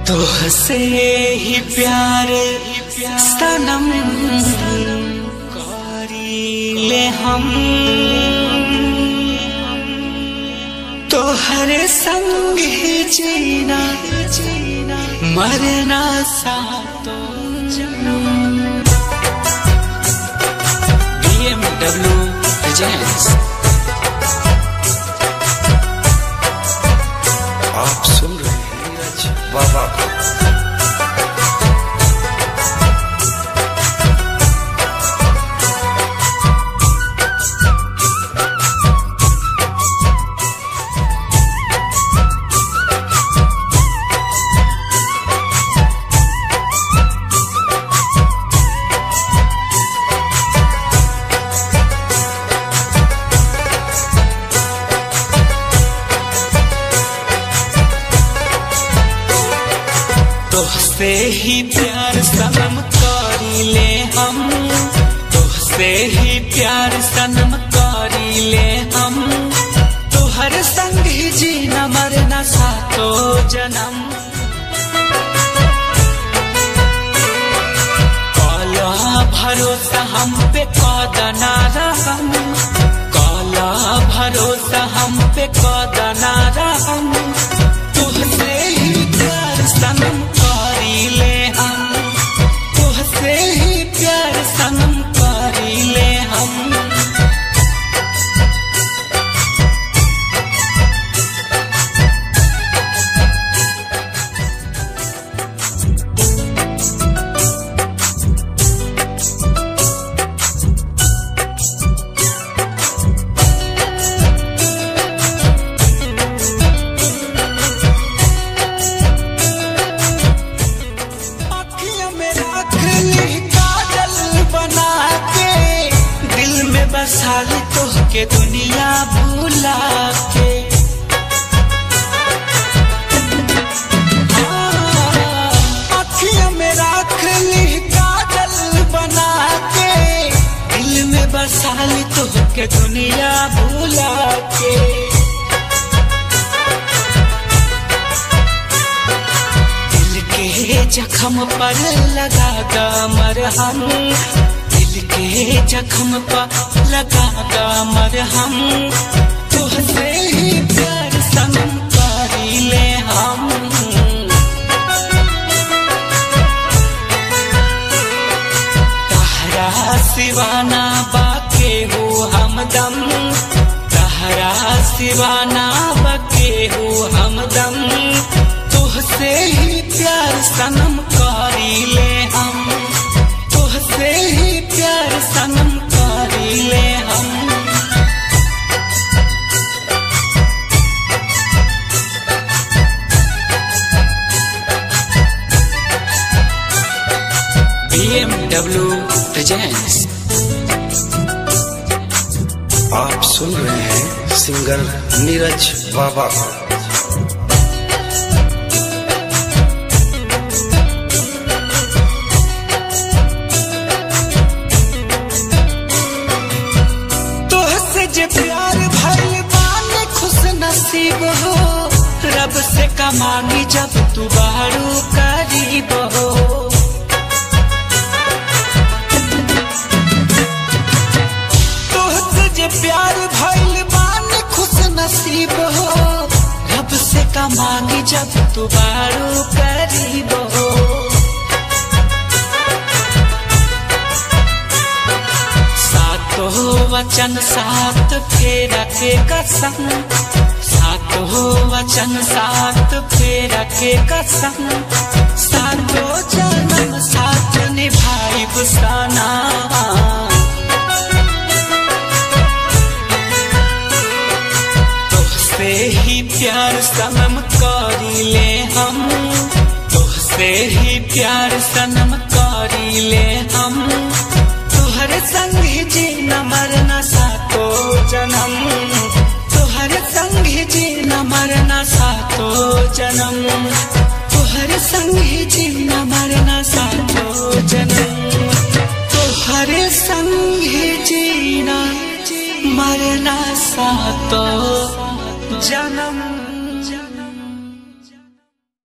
तुहसे ही प्यार सनम करी ले हम तोहर संग ही जीना मरना सातो BMW Presents आप सुन रहे हैं नीरज बाबा को तोहसे ही प्यार सनम करी ले हम तोहसे ही प्यार सनम करी ले हम तोहर संग ही जीना मरना सातो जन्म काला भरोसा हम पे कदना रहम काला भरोसा हम पे कदना रहम तुहसे ही प्यार सनम करी ले हम तुहसे ही प्यार सनम करी ले हम अखियों में रख ली काजल बना के दिल में बसा ली तो के दुनिया भूला के हाँ, अखियों में रख ली काजल बना के दिल में बसा ली तो के दुनिया भूला के दिल के जख्म पर लगा कमर हम दिल के जख्म पर लगा कमर हम तुहसे ही प्यार सनम करी ले हम तहरा सिवाना बाके हो हमदम तहरा सिवाना बाके हो हमदम तुहसे ही प्यार सनम करी ले हम तुहसे ही प्यार सनम करी ले हम BMW Presents आप सुन रहे हैं सिंगर नीरज बाबा को तोहसे जे प्यार भइल बानी खुश नसीब हो रब से कमानी जब तू बारू करीब हो तोहसे जे प्यार भइल बानी खुश नसीब हो रब से कमानी जब तू बारू करीब हो सातो वचन सात फेरा के कसम सातो वचन सात फेरा के कसम सातो जन्म साथ निभाई बुसाना तोहसे ही प्यार सनम करी ले हम तोहसे ही प्यार सनम करी ले हम तुहर संग ही जीना मरना सातो जन्म तुहर संग ही जीना मरना सातो जन्म तुहर संग ही जी